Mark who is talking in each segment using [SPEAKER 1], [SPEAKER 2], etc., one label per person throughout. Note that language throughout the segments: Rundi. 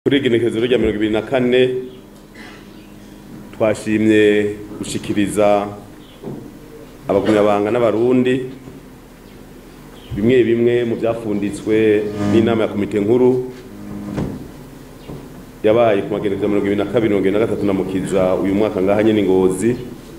[SPEAKER 1] kuri igenekerezo rya mirongo ibiri na kane twashimye gushikiriza abagumyabanga n'abarundi bimwe bimwe mu byafunditswe n'inama ya komite nkuru yabaye ku magenekerezo ya mirongo ibiri na kabiri mirongo ibiri na gatatu na mukiza uyu mwaka ngaha nyene ngozi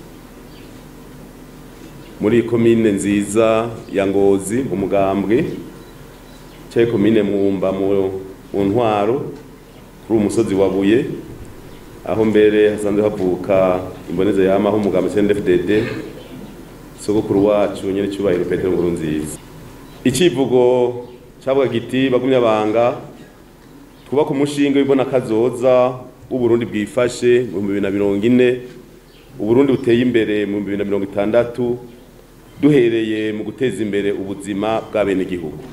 [SPEAKER 1] muri komine nziza ya ngozi mu mugambwe cyaye komine mwumba mu mu ntwaro kuri uwo musozi wa buye aho mbere hasanzwe havuka imboneza yamaho umugambi CNDD-FDD sogokuru wacu nyene cyubahiro Petero Nkurunziza icivugo cavuga giti bagumya banga twubaka umushinga w'ibona kazoza w'uburundi bwifashe mu 2040 uburundi buteye imbere mu 2060 duhereye mu guteza imbere ubuzima bw'abenegihugu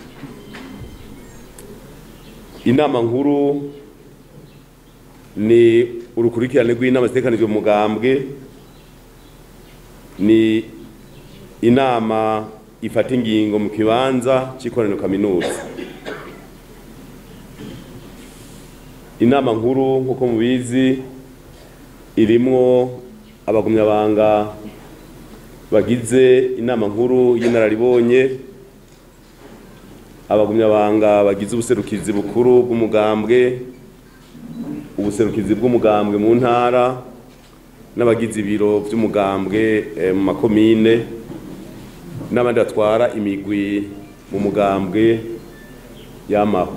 [SPEAKER 1] inama nkuru ni urukurikirane rw'inama zitekanijwe mu mugambwe ni inama ifata ingingo mu kibanza c'ikoraniro kaminuza inama nkuru nk'uko mubizi irimwo abagumyabanga bagize inama nkuru y'inararibonye abagumyabanga bagize ubuserukizi bukuru bw'umugambwe ubuserukizi bw'umugambwe mu ntara n'abagize ibiro by'umugambwe mu makomine n'abandi batwara imigwi mu mugambwe y'amaho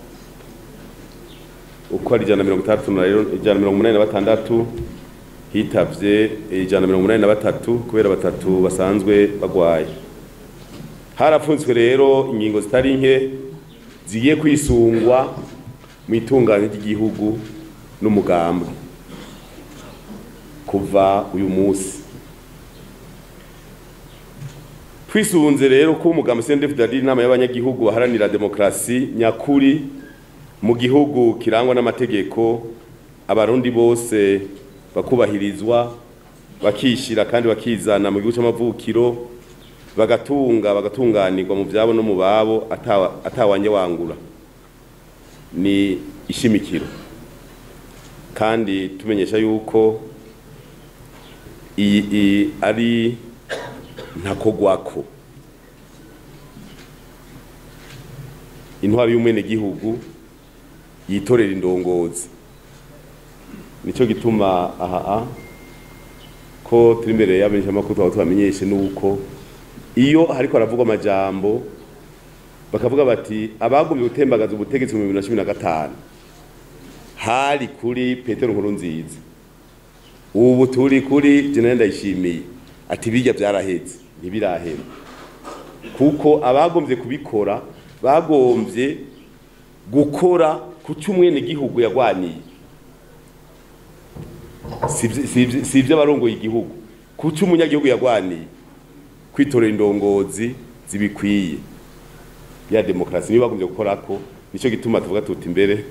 [SPEAKER 1] uko ari ijana na mirongo itandatu ijana na mirongo umunani na batandatu hitavye ijana na mirongo umunani na batatu kubera batatu basanzwe bagwaye harapfunzwe rero ingingo zitari nke zigiye kwisungwa mu itunganya ry'igihugu n'umugambwe kuva uyu munsi twisunze rero ko umugambi CNDD-FDD ari inama y'abanyagihugu baharanira demokrasi nyakuri mu gihugu kirangwa n'amategeko abarundi bose bakubahirizwa bakishira kandi bakizana mu gihugu c'amavukiro bagatunga bagatunganirwa mu byabo no mu babo atawanje wangura ni ishimikiro kandi tumenyesha yuko iyi ari ntakogwako intwari y'umwene gihugu yitorera indongozi nico gituma aha ko turi imbere y'abamenyeshamakuru twaba tubamenyeshe nuko iyo hariko haravugwa amajambo bakavuga bati abagumye gutembagaza ubutegetsi mu 2015 hari kuri Petero Nkurunziza ubu turi kuri General Ndayishimiye ati bijya byaraheze ntibirahera kuko abagombye kubikora bagombye gukora ku cyumwene gihugu yagwaniye si ibyo abarongoye igihugu ku cy'umunyagihugu yagwaniye kwitorera indongozi zibikwiye ya demokarasi niyo bagombye gukora ko nicyo gituma tuvuga tuti imbere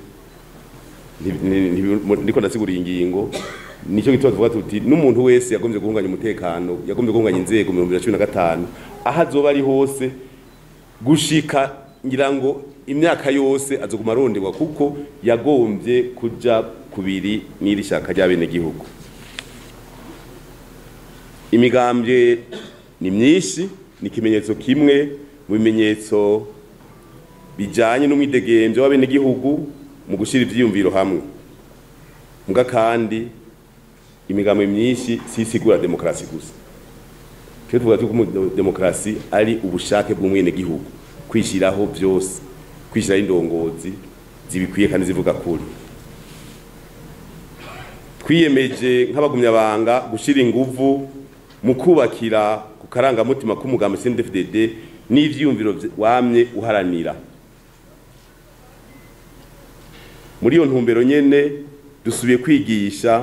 [SPEAKER 1] ndiko ndasigura ingingo nicyo gituma tuvuga tuti n'umuntu wese yagombye guhunganya umutekano yagombye guhunganya inzego mu 2015 aho azoba ari hose gushika ngira ngo imyaka yose azoguma aronderwa kuko yagombye kuja kubiri n'iri shaka rya bene gihugu imigambwe ni myinshi ni ikimenyetso kimwe mu bimenyetso bijanye n'umwidegemvyo w'abenegihugu mu gushira ivyiyumviro hamwe mbwa kandi imigambo myinshi sisigura demokarasi gusa twe tuvuga tuko demokarasi ari ubushake bw'umwene gihugu kwishiraho byose kwishiraho indongozi zibikwiye kandi zivuga kuri twiyemeje nk'abagumyabanga gushira inguvu mu kubakira ku karangamutima k'umugambi CNDD-FDD n'ivyiyumviro wamye uharanira muri iyo ntumbero nyene dusubiye kwigisha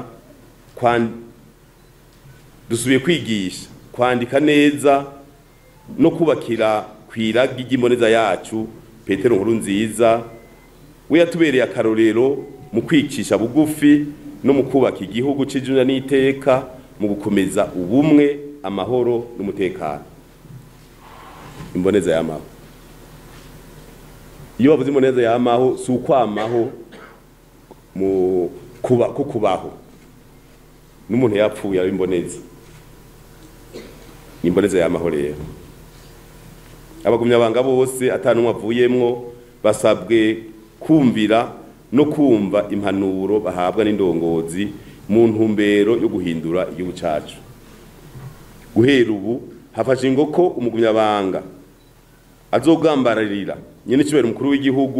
[SPEAKER 1] dusubiye kwigisha kwandika neza no kubakira kwiragi ry'imboneza yacu Petero Nkurunziza we yatubereye akarorero mu kwicisha bugufi no mu kubaka igihugu c'ijuna n'iteka mu gukomeza ubumwe amahoro n'umutekano imboneza y'amaho iyo bavuze imboneza yamaho si ukwamaho mu kuba ko kubaho n'umuntu yapfuye aba imboneza imboneza yamaho rero abagumyabanga bose atanumwe avuyemwo basabwe kumvira no kumva impanuro bahabwa n'indongozi mu ntumbero yo guhindura igihugu cacu guhera ubu hafashe ngo ko umugumyabanga azogambararira nyene icubahiro umukuru w'igihugu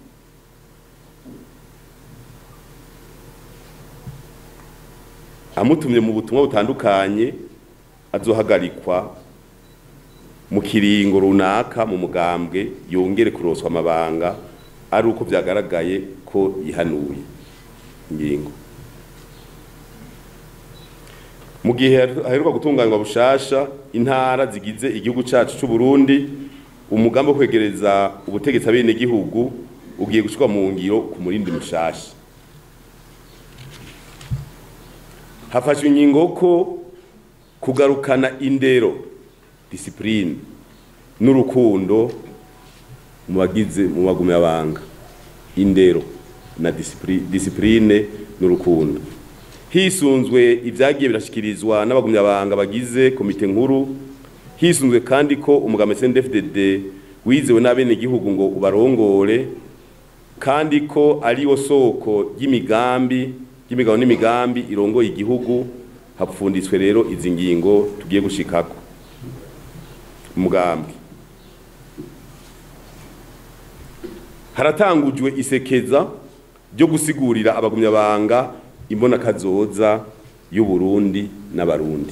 [SPEAKER 1] amutumye mu butumwa butandukanye azohagarikwa mu kiringo runaka mu mugambwe yongere kuroswa amabanga ari uko vyagaragaye ko yihanuye ingingo mu gihe haheruka gutunganywa bushasha intara zigize igihugu cacu c'u Burundi umugambi wo kwegereza ubutegetsi abene gihugu ugiye gushirwa mu ngiro ku murindi mushasha hafashwe ingingo ko kugarukana indero discipline n'urukundo mu bagize mu bagumyabanga indero na discipline, discipline n'urukundo hisunzwe ivyagiye birashikirizwa n'abagumyabanga bagize komite nkuru hisunzwe kandi ko umugambi CNDD-FDD wizewe n'abenegihugu ngo ubarongore kandi ko ari wo soko ry'imigambi ry'imigabo n'imigambi irongoye igihugu hapfunditswe rero izi ngingo tugiye gushikako umugambi haratangujwe isekeza ryo gusigurira abagumyabanga imbona kazoza y'u Burundi n'abarundi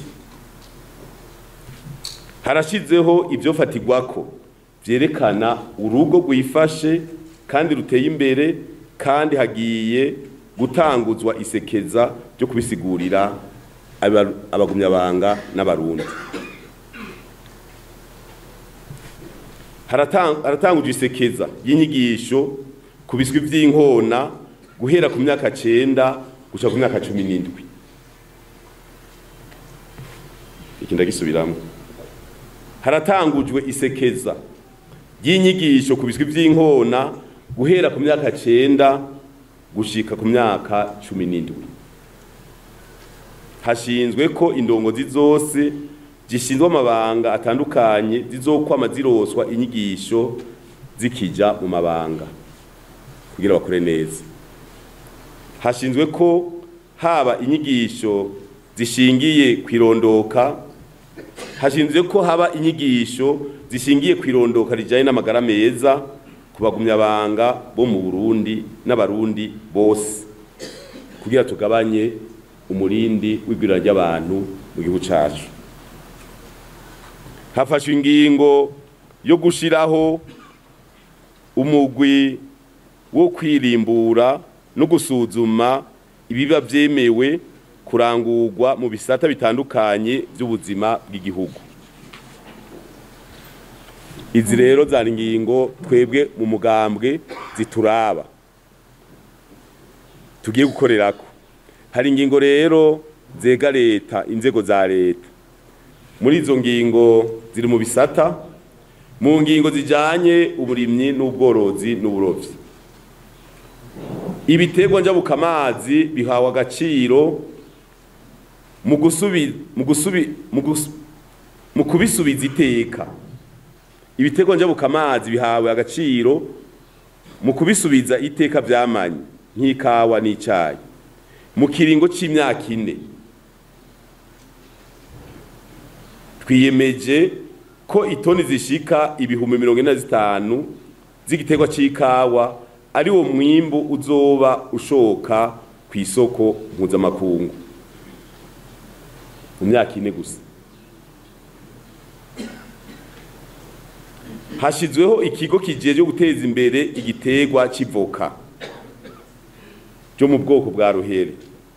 [SPEAKER 1] harashizeho ibyo fatigwako byerekana urugo rwifashe kandi ruteye imbere kandi hagiye gutanguzwa isekeza ryo kubisigurira abagumyabanga n'abarundi haratangujwe isekeza y'inyigisho ku biswi by'inkona guhera ku myaka cenda gushika ku myaka cumi n'indwi iki ndagisubiramo haratangujwe isekeza ry'inyigisho ku biswi by'inkona guhera ku myaka cenda gushika ku myaka cumi n'indwi hashinzwe ko indongozi zose zishinzwe amabanga atandukanye zizokwama ziroswa inyigisho zikija mu mabanga kugira bakore neza hashinzwe ko haba inyigisho zishingiye kwirondoka hashinzwe ko haba inyigisho zishingiye kwirondoka rijanye n'amagara meza ku bagumyabanga bo mu Burundi n'abarundi bose kugira tugabanye umurindi w'igwirira ry'abantu mu gihugu cacu hafashwe ingingo yo gushiraho umugwi wo kwirimbura no gusuzuma ibiba vyemewe kurangurwa mu bisata bitandukanye by'ubuzima bw'igihugu izi rero zari ingingo twebwe mu mugambwe zituraba tugiye gukorerako hari ingingo rero zega leta inzego za leta muri izo ngingo ziri mu bisata mu ngingo zijanye uburimyi n'ubworozi n'uburovyi ibiterwa njabukamazi bihawe agaciro mu gusubi mu gusubi mu gusu mu kubisubiza iteka ibiterwa njabukamazi bihawe agaciro mu kubisubiza iteka vyamanye nk'ikawa n'icayi mu kiringo c'imyaka ine twiyemeje ko itoni zishika ibihumbi mirongo ine na zitanu z'igiterwa c'ikawa ari wo mwimbu uzoba ushoka ku isoko mpuzamakungu mu myaka ine gusa hashizweho ikigo kijejwe guteza imbere igiterwa c'ivoka cyo mu bwoko bwa ruhere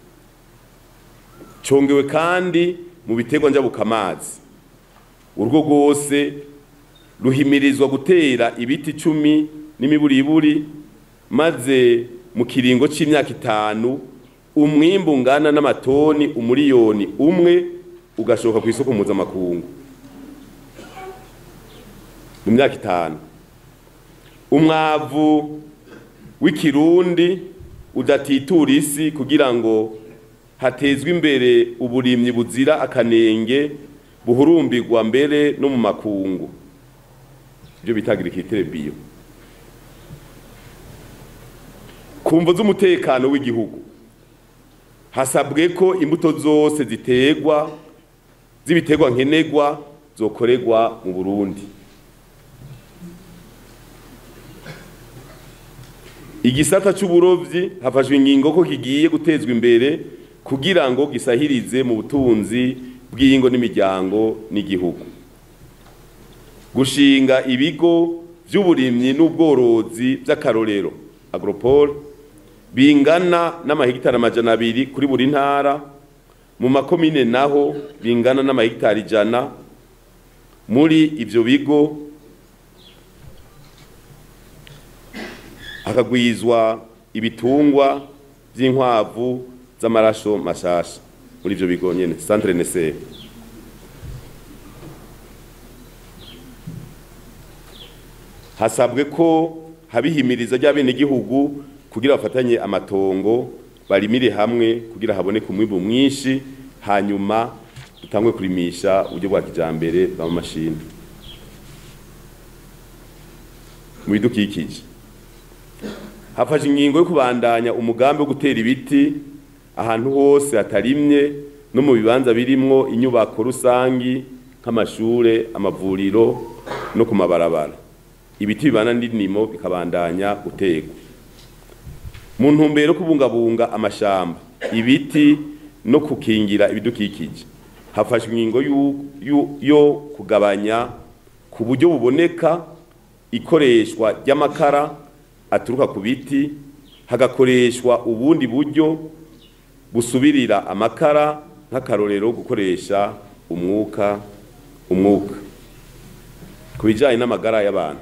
[SPEAKER 1] congewe kandi mu biterwa njabukamazi urwo rwose ruhimirizwa gutera ibiti icumi n'imiburiburi maze mu kiringo c'imyaka itanu umwimbu ungana n'amatoni umuriyoni umwe ugashoka ku isoko mpuzamakungu mu myaka itanu umwavu w'ikirundi udatitura isi kugira ngo hatezwe imbere uburimyi buzira akanenge buhurumbirwa mbere no mu makungu ibyo bita agriculture bio ku mvo z'umutekano w'igihugu hasabwe ko imbuto zose ziterwa z'ibiterwa nkenerwa zokorerwa mu Burundi igisata c'uburovyi hafashwe ingingo ko kigiye gutezwa imbere kugira ngo gisahirize mu butunzi bw'ingo n'imiryango n'igihugu gushinga ibigo vy'uburimyi n'ubworozi vy'akarorero agropole bingana n'amahegitari amajana abiri kuri buri ntara mu makomine naho bingana n'amahegitari ijana muri ivyo bigo hakagwizwa ibitungwa vy'inkwavu z'amarasho mashasha muri ivyo bigo nyene centre nese hasabwe ko habihimiriza ry'abenegihugu kugira bafatanye amatongo barimire hamwe kugira haboneke umwimbu mwinshi hanyuma dutangwe kurimisha uburyo bwa kijambere bw'amamashini mu bidukikije hafashe ingingo yo kubandanya umugambi wo gutera ibiti ahantu hose hatarimye no mu bibanza birimwo inyubako rusangi nk'amashure amavuriro no ku mabarabara ibiti bibana n'indimo bikabandanya guterwa mu ntumbero yo kubungabunga amashamba ibiti no kukingira ibidukikije hafashwe ingingo yo kugabanya ku buryo buboneka ikoreshwa ry'amakara aturuka ku biti hagakoreshwa ubundi buryo busubirira amakara nk'akarorero gukoresha umwuka umwuka ku bijyanye n'amagara y'abantu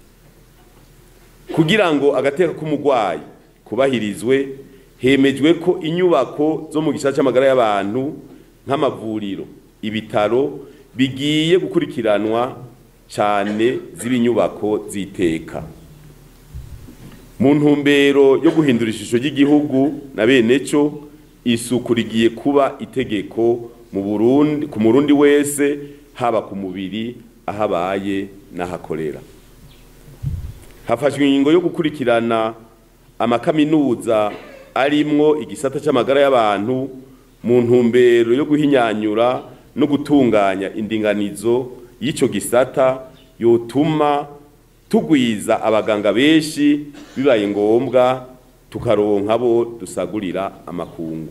[SPEAKER 1] kugira ngo agateka k'umurwayi kubahirizwe hemejwe ko inyubako zo mu gisata cy'amagara y'abantu nk'amavuriro ibitaro bigiye gukurikiranwa cyane z'ibinyubako ziteka mu ntumbero yo guhindura ishusho ry'igihugu na bene cyo isuku rigiye kuba itegeko mu Burundi ku murundi wese haba ku mubiri aho abaye n'ahakorera hafashwe ingingo yo gukurikirana amakaminuza arimwo igisata cy'amagara y'abantu mu ntumbero yo guhinyanyura no gutunganya indinganizo y'icyo gisata yotuma tugwiza abaganga benshi bibaye ngombwa tukaronka bo dusagurira amakungu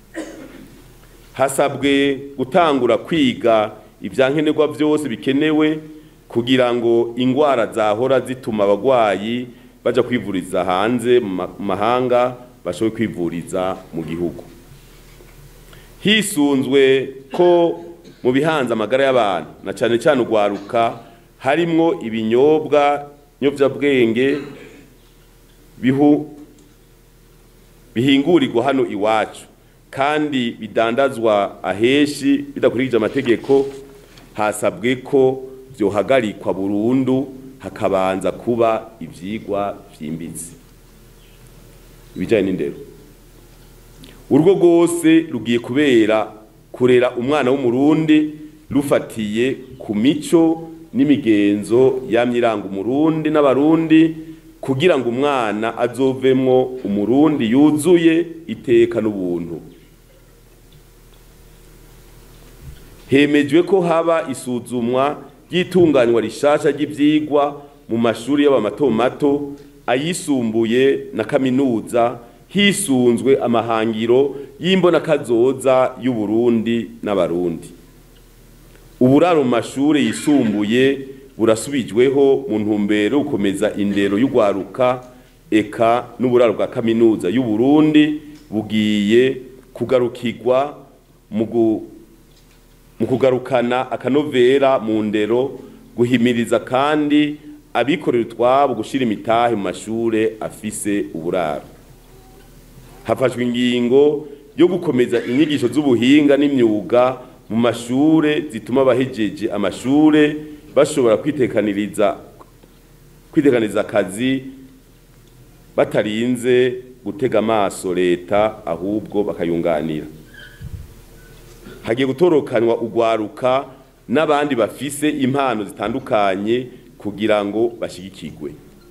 [SPEAKER 1] hasabwe gutangura kwiga ibyankenerwa byose bikenewe kugira ngo indwara zahora zituma abagwayi baja kwivuriza hanze mu mahanga bashobore kwivuriza mu gihugu hisunzwe ko mu bihanze amagara y'abantu na cyane cyane urwaruka harimwo ibinyobwa nyovyabwenge bihu bihingurirwa hano iwacu kandi bidandazwa aheshi bidakurikije amategeko hasabwe ko byohagarikwa burundu hakabanza kuba ivyigwa vyimbitse ibijanye n'indero urugo rwose rugiye kubera kurera umwana w'umurundi rufatiye ku mico n'imigenzo yamye iranga umurundi n'abarundi kugira ngo umwana azovemwo umurundi yuzuye iteka n'ubuntu hemejwe ko haba isuzumwa ry'itunganywa rishasha ry'ivyigwa mu mashuri y'aba mato mato ayisumbuye na kaminuza hisunzwe amahangiro y'imbonakazoza y'uburundi n'abarundi uburaro mu mashuri yisumbuye burasubijweho mu ntumbero yo gukomeza indero y'ugwaruka eka n'uburaro bwa kaminuza y'uburundi bugiye kugarukirwa mu kugarukana akanovera mu ndero guhimiriza kandi abikorera utwabo gushyira imitahe mu mashure afise uburaro hafashwe ingingo yo gukomeza inyigisho z'ubuhinga n'imyuga mu mashure zituma abahejeje amashure bashobora kwitekaniriza kwitekaniriza akazi batarinze gutega amaso leta ahubwo bakayunganira hagiye gutorokanwa ugwaruka n'abandi bafise impano zitandukanye kugira ngo bashigikirwe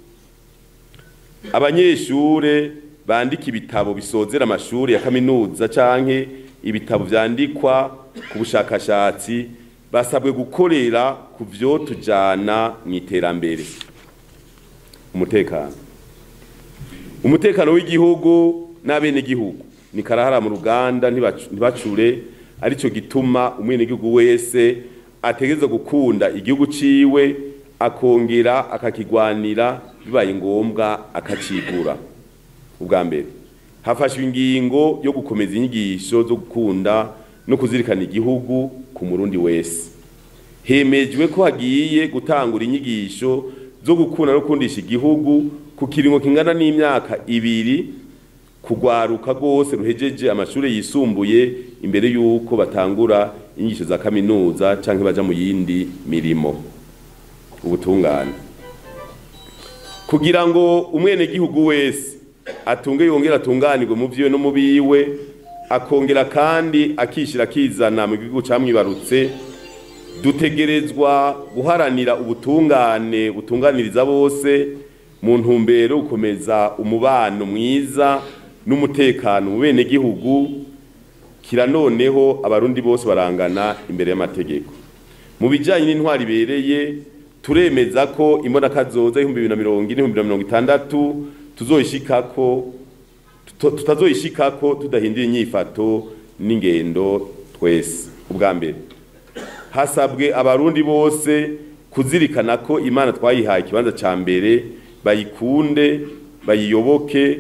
[SPEAKER 1] abanyeshure bandika ibitabo bisozera amashuri ya kaminuza canke ibitabo vyandikwa ku bushakashatsi basabwe gukorera ku vyo tujana mu iterambere umutekano umutekano w'igihugu n'abenegihugu ni karahara mu ruganda ntibacure arico gituma umwenegihugu wese ategereza gukunda igihugu ciwe akongera akakigwanira bibaye ngombwa akacigura ubwa mbere hafashwe ingingo yo gukomeza inyigisho zo gukunda no kuzirikana igihugu ku murundi wese hemejwe ko hagiye gutangura inyigisho zo gukunda no kundisha igihugu ku kiringo kingana n'imyaka ibiri kugwaruka rwose ruhejeje amashuri yisumbuye imbere y'uko batangura inyigisho za kaminuza canke baja mu yindi mirimo ubutungane kugira ngo umwenegihugu wese atunge yongera atunganirwe mu vyiwe no mu biwe akongera kandi akishira akizana mu gihugu camwibarutse dutegerezwa guharanira ubutungane butunganiriza bose mu ntumbero gukomeza umubano mwiza n'umutekano mu bene gihugu kira noneho abarundi bose barangana imbere y'amategeko mu bijanye n'intwari ibereye turemeza ko imbonaka zoza ibihumbi bibiri na mirongo ine ibihumbi bibiri na mirongo itandatu tuzoyishikako tutazoyishikako tudahindura inyifato n'ingendo twese ubwa mbere hasabwe abarundi bose kuzirikana ko imana twayihaye ikibanza ca mbere bayikunde bayiyoboke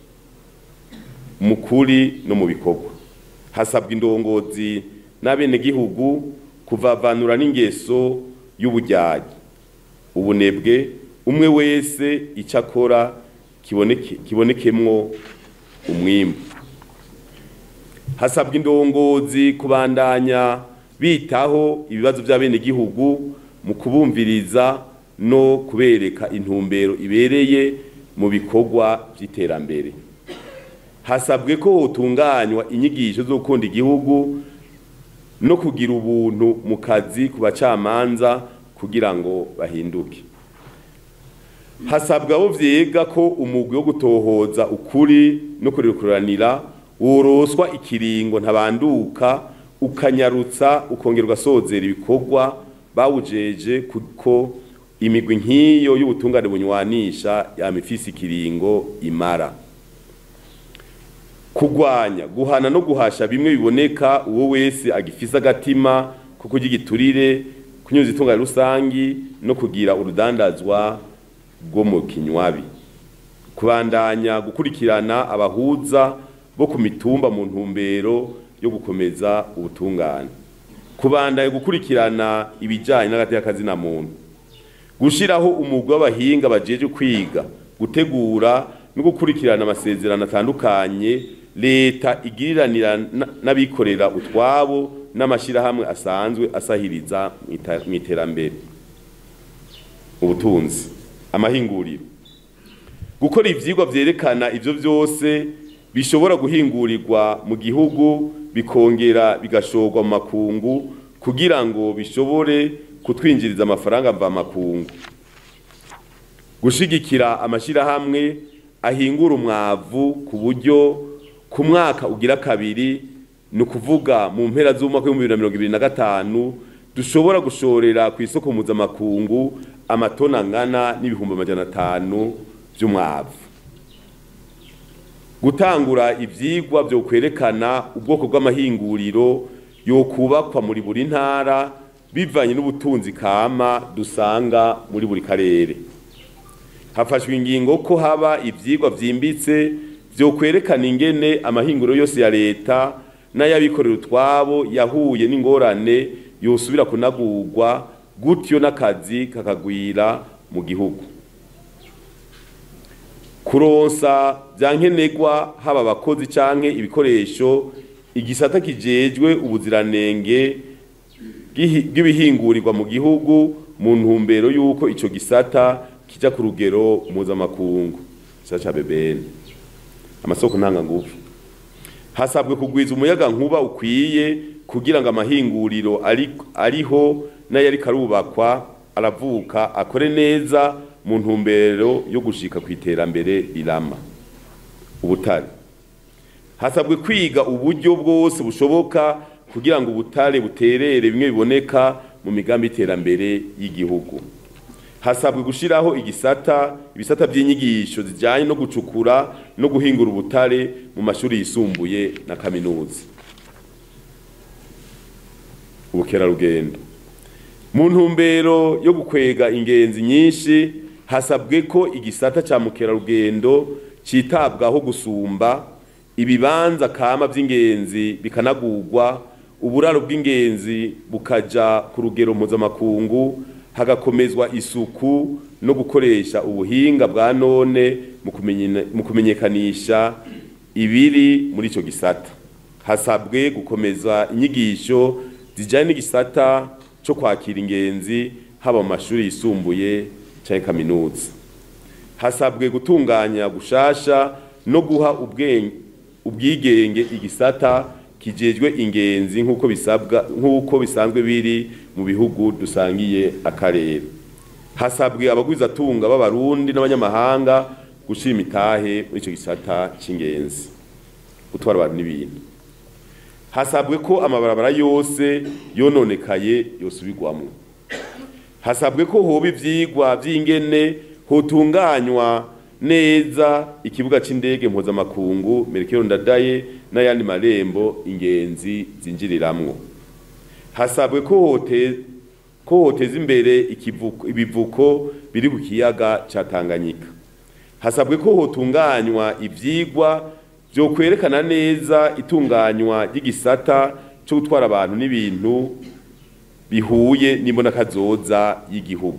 [SPEAKER 1] mu kuri no mu bikorwa hasabwa indongozi n'abenegihugu kuvavanura n'ingeso y'ubujyaji ubunebwe umwe wese icyo akora kibonekemwo umwimbu hasabwa indongozi kubandanya bitaho ibibazo by'abenegihugu mu kubumviriza no kubereka intumbero ibereye mu bikorwa by'iterambere hasabwe ko hotunganywa inyigisho zo gukunda igihugu no kugira ubuntu mu kazi ku bacamanza kugira ngo bahinduke hasabwa abo vyega ko umugwi wo gutohoza ukuri no kurekuranira woroswa ikiringo ntabanduka ukanyarutsa ukongera ugasozera ibikorwa bawujeje kuko imigwi nk'iyo y'ubutungane bunywanisha yama ifise ikiringo imara kugwanya guhana no guhasha bimwe biboneka uwo wese agifise agatima ko kurya igiturire kunyuza itungane rusangi no kugira urudandazwa rwo mu kinywabi kubandanya gukurikirana abahuza bo ku mitumba mu ntumbero yo gukomeza ubutungane kubandanya gukurikirana ibijyanye n'agateka na muntu gushyiraho umugwi w'abahinga bajeje kwiga gutegura no gukurikirana amasezerano atandukanye leta igiriranira n'abikorera utwabo n'amashyirahamwe asanzwe asahiriza mu iterambere ubutunzi amahinguriro gukora ibyigwa byerekana ibyo byose bishobora guhingurirwa mu gihugu bikongera bigashorwa mu makungu kugira ngo bishobore kutwinjiriza amafaranga mvamakungu gushigikira amashyirahamwe ahingura umwavu ku buryo ku mwaka ugira kabiri ni ukuvuga mu mpera z'umwaka w'ibihumbi bibiri na mirongo ibiri na gatanu dushobora gushorera ku isoko mpuzamakungu amatoni angana n'ibihumbi amajana atanu by'umwavu gutangura ibyigwa byo kwerekana ubwoko bw'amahinguriro yo kubakwa muri buri ntara bivanye n'ubutunzi kama dusanga muri buri karere hafashwe ingingo ko haba ibyigwa byimbitse byo kwerekana ingene amahinguriro yose ya leta n'ay'abikorera utwabo yahuye n'ingorane yosubira kunagurwa gutyo n'akazi kakagwira mu gihugu kuronsa bya nkenerwa haba abakozi canke ibikoresho igisata kijejwe ubuziranenge bw'ibihingurirwa mu gihugu mu ntumbero y'uko ico gisata kija ku rugero mpuzamakungu gisata ca bebeni amasoko ntanganguvu hasabwe kugwiza umuyaga nkuba ukwiye kugira ngo amahinguriro ari, ariho n'ayari karubakwa aravuka akore neza mu ntumbero yo gushika ku iterambere rirama ubutare hasabwe kwiga uburyo bwose bushoboka kugira ngo ubutare buterere bimwe biboneka mu migambi y'iterambere y'igihugu hasabwe gushiraho igisata ibisata by'inyigisho zijyanye no gucukura no guhingura ubutare mu mashuri yisumbuye na kaminuza ubukerarugendo mu ntumbero yo gukwega ingenzi nyinshi hasabwe ko igisata cya mukerarugendo cyitabwaho gusumba ibibanza kama by'ingenzi bikanagurwa uburaro bw'ingenzi bukaja ku rugero mpuzamakungu hagakomezwa isuku no gukoresha ubuhinga bwa none mu kumenyekanisha ibiri muri icyo gisata hasabwe gukomeza inyigisho zijyanye n'igisata cyo kwakira ingenzi haba mu mashuri yisumbuye cyangwa kaminuza hasabwe gutunganya gushasha no guha ubwigenge igisata kijejwe ingenzi nk'uko bisabwa nk'uko bisanzwe biri mu bihugu dusangiye akarere hasabwe abagwizatunga b'abarundi n'abanyamahanga gushyira imitahe muri icyo gisata cy'ingenzi gutwara abantu n'ibintu hasabwe ko amabarabara yose yononekaye yosubirwamo hasabwe ko hoba ibyigwa by'ingene hotunganywa neza ikibuga cy'indege mpuzamakungu merekero ndadaye n'ayandi marembo ingenzi zinjiriramwo hasabwe ko hote ko hoteza imbere ibivuko biri ku kiyaga cya Tanganyika hasabwe ko hotunganywa ibyigwa byo kwerekana neza itunganywa ry'igisata cyo gutwara abantu n'ibintu bihuye n'imbonakazoza y'igihugu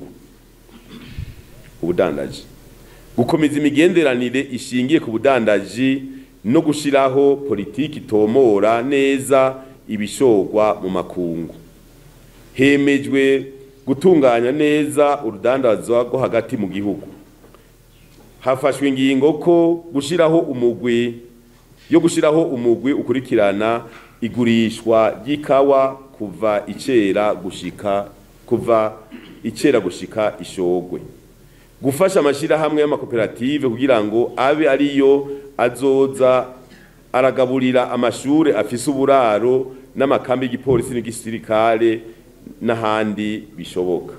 [SPEAKER 1] ubudandaji gukomeza imigenderanire ishingiye ku budandaji no gushyiraho politiki itomora neza ibishorwa mu makungu hemejwe gutunganya neza urudandazwa rwo hagati mu gihugu hafashwe ingingo ko gushyiraho umugwi yo gushyiraho umugwi ukurikirana igurishwa ry'ikawa kuva icera gushika kuva icera gushika ishogwe gufasha amashyirahamwe y'amakoperative kugira ngo abe ariyo azoza aragaburira amashuri afise uburaro n'amakambi y'igipolisi n'igisirikare n'ahandi bishoboka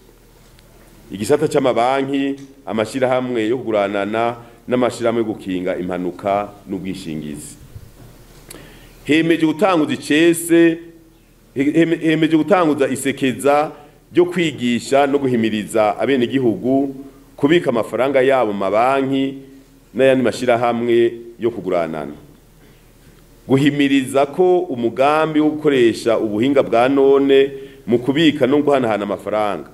[SPEAKER 1] igisata cy'amabanki amashyirahamwe yo kuguranana n'amashyirahamwe yo gukinga impanuka n'ubwishingizi hemeje gutanguza icese hemeje gutanguza isekeza ryo kwigisha no guhimiriza abenegihugu kubika amafaranga yabo mu mabanki n'ayandi mashyirahamwe yo kuguranana guhimiriza ko umugambi wo gukoresha ubuhinga bwa none mu kubika no guhanahana amafaranga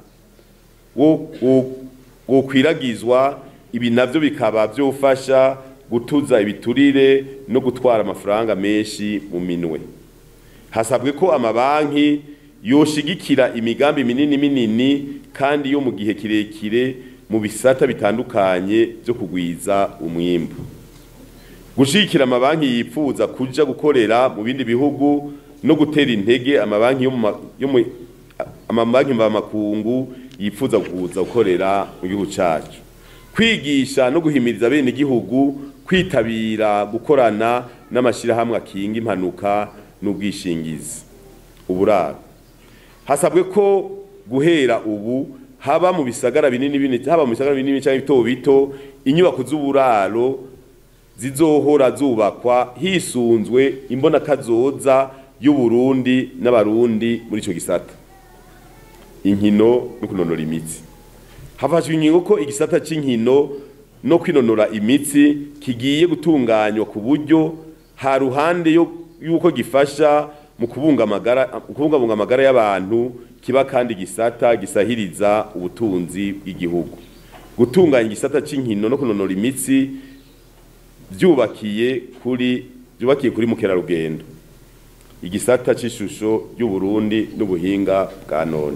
[SPEAKER 1] wokwiragizwa ibi navyo bikaba byofasha gutuza ibiturire no gutwara amafaranga menshi mu minwe hasabwe ko amabanki yoshigikira imigambi minini minini kandi yo mu gihe kirekire mu bisata bitandukanye byo kugwiza umwimbu gushigikira amabanki yifuza kuja gukorera mu bindi bihugu no gutera intege amabanki yo mu amabanki mvamakungu yifuza kuza gukorera mu gihugu cyacu kwigisha no guhimiriza bene igihugu kwitabira gukorana n'amashyirahamwe akinga impanuka n'ubwishingizi uburaro hasabwe ko guhera ubu haba mu bisagara binini binini haba mu bisagara binini cyangwa bito bito inyubako z'uburaro zizohora zubakwa hisunzwe imbonakazoza y'uburundi n'abarundi muri icyo gisata inkino no kunonora imitsi hafashwe ingingo ko igisata cy'inkino no kwinonora imitsi kigiye gutunganywa ku buryo ha ruhande y'uko gifasha mu kubungabunga amagara y'abantu kiba kandi gisata gisahiriza ubutunzi bw'igihugu gutunganya igisata cy'inkino no kunonora imitsi byubakiye kuri byubakiye kuri mukerarugendo igisata cy'ishusho y'uburundi n'ubuhinga bwa none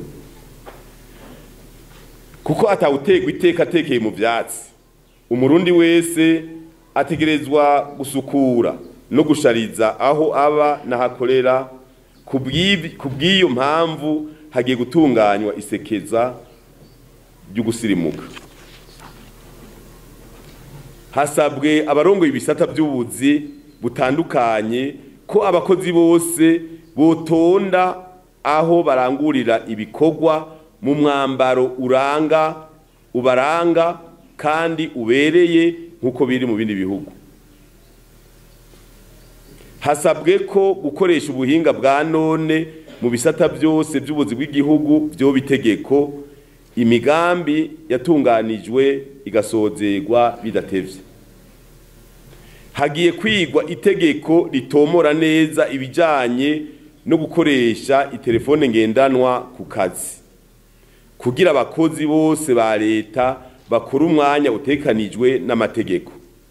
[SPEAKER 1] kuko atawutegwa iteka atekeye mu byatsi umurundi wese ategerezwa gusukura no gushariza aho aba n'ahakorera ku bw'iyo mpamvu hagiye gutunganywa isekeza ryo gusirimuka hasabwe abarongoye ibisata by'ubuzi butandukanye ko abakozi bose botonda aho barangurira ibikorwa mu mwambaro uranga ubaranga kandi ubereye nk'uko biri mu bindi bihugu hasabwe ko gukoresha ubuhinga bwa none mu bisata byose by'ubuzi bw'igihugu byoba itegeko imigambi yatunganijwe igasozerwa bidatevye hagiye kwigwa itegeko ritomora neza ibijanye no gukoresha itelefone ngendanwa ku kazi kugira abakozi bose ba leta bakora umwanya utekanijwe n'amategeko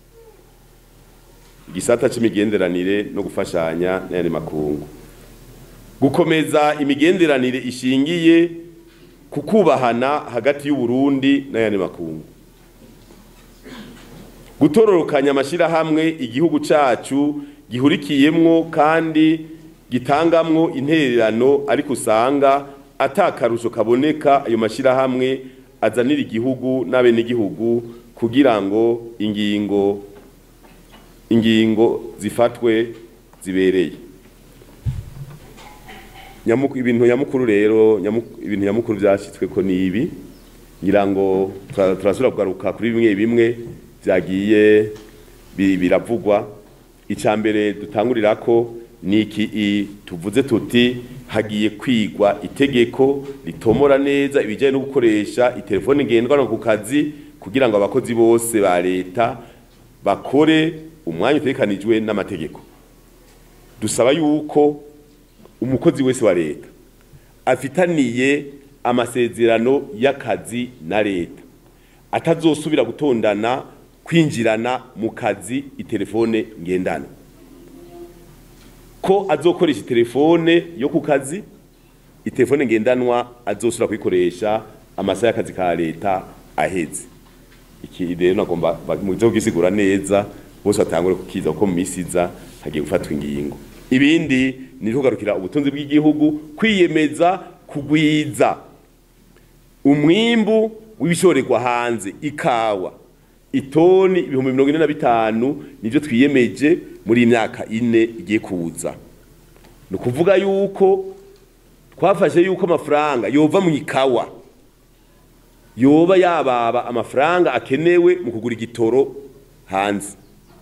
[SPEAKER 1] igisata c'imigenderanire no gufashanya n'ayandi makungu gukomeza imigenderanire ishingiye ku kubahana hagati y'uburundi n'ayandi makungu gutororokanya amashyirahamwe igihugu cyacu gihurikiyemwo kandi gitangamwo intererano ariko usanga atakarusho kaboneka ayo mashyirahamwe azanira igihugu n'abenegihugu kugira ngo ingingo ingingo zifatwe zibereye ibintu nyamukuru rero ibintu nyamukuru byashyitswe ko ni ibi ngira ngo turasubira kugaruka kuri bimwe bimwe byagiye biravugwa icya mbere dutangurira ko ni iki tuvuze tuti hagiye kwigwa itegeko ritomora neza ibijyanye no gukoresha itelefone ngendanwa ku kazi kugira ngo abakozi bose ba leta bakore umwanya utekanijwe n'amategeko dusaba yuko umukozi wese wa leta afitaniye amasezerano y'akazi na leta atazosubira gutondana kwinjirana mu kazi itelefone ngendana ko azokoresha itelefone yo ku kazi itelefone ngendanwa azosubira kuyikoresha amasaha y'akazi ka leta aheze iki rero nagomba mu byo kugisigura neza bose batangure kukiza kuko mu minsi iza hagiye gufatwa ingingo ibindi ni kugarukira ubutunzi bw'igihugu kwiyemeza kugwiza umwimbu w'ibishorerwa hanze ikawa itoni ibihumbi mirongo ine na bitanu nibyo twiyemeje muri iyi myaka ine igiye kuza ni ukuvuga yuko twafashe yuko amafaranga yova mu ikawa yoba yababa amafaranga akenewe mu kugura igitoro hanze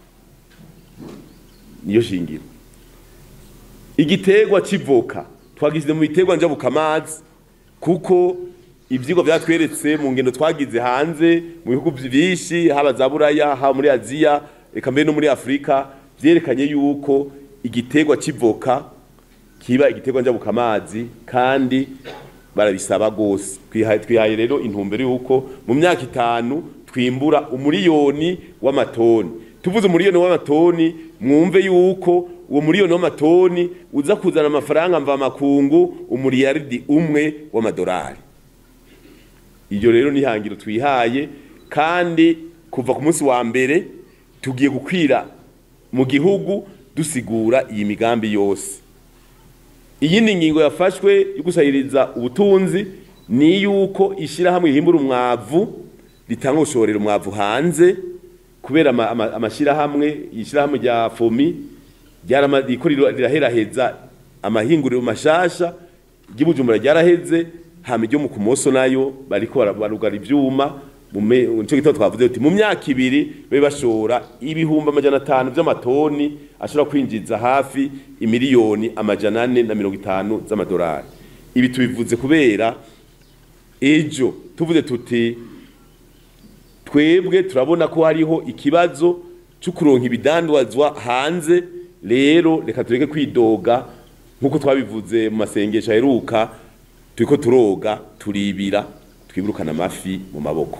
[SPEAKER 1] niyo shingiro igiterwa cy'ivoka twagishyize mu biterwa njabukamazi kuko ibyigwa byatweretse mu ngendo twagize hanze mu bihugu byinshi haba za buraya haba muri aziya reka mbere no muri afurika byerekanye yuko igiterwa cy'ivoka kiba igiterwa njabukamazi kandi barabisaba rwose twihaye rero intumbero y'uko mu myaka itanu twimbura umuriyoni w'amatoni tuvuze umuriyoni w'amatoni mwumve yuko uwo muriyoni w'amatoni uza kuzana amafaranga mva makungu umuriyaridi umwe w'amadolari iryo rero ni ihangiro twihaye kandi kuva ku munsi wa mbere tugiye gukwira mu gihugu dusigura iyi migambi yose iyindi ngingo yafashwe yo gusahiriza ubutunzi ni yuko ishyirahamwe rihimbura umwavu ritanga gushorera umwavu hanze kubera amashyirahamwe ishyirahamwe rya fomi riko riraheraheza amahinguriro mashasha ry'ibujumbura ryaraheze hama iryo mu kumoso nayo bariko barugara ivyuma nico gitabo twavuze uti mu myaka ibiri babe bashora ibihumbi amajana atanu vy'amatoni ashobora kwinjiza hafi imiliyoni amajana ane na mirongo itanu z'amadolari ibi tubivuze kubera ejo tuvuze tuti twebwe turabona ko hariho ikibazo cyo kuronka ibidandazwa hanze rero reka tureke kwidoga nk'uko twabivuze mu masengesho aheruka turiko turoga turibira twibirukana amafi mu maboko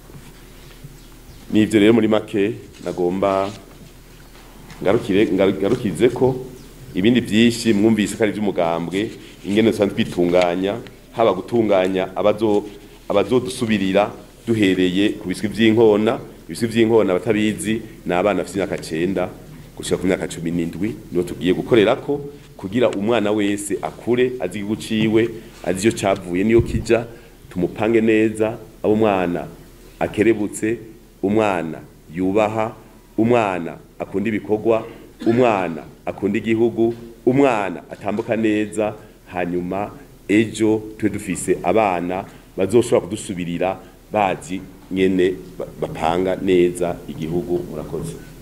[SPEAKER 1] nivyo rero muri make nagomba ngarukire ngarukize ko ibindi byinshi mwumvise ko ari iby'umugambwe ingene dusanzwe twitunganya haba gutunganya abazo abazodusubirira duhereye ku biswi by'inkona ibisi vy'inkona batabizi ni abana bafite imyaka cenda gushika ku myaka cumi n'indwi niho tugiye gukorerako kugira umwana wese akure azi igihugu ciwe azi iyo cavuye niyo kija tumupange neza abo umwana akerebutse umwana yubaha umwana akunda ibikorwa umwana akunda igihugu umwana atambuka neza hanyuma ejo tube dufise abana bazoshobora kudusubirira bazi nyene ba- bapanga neza igihugu murakoze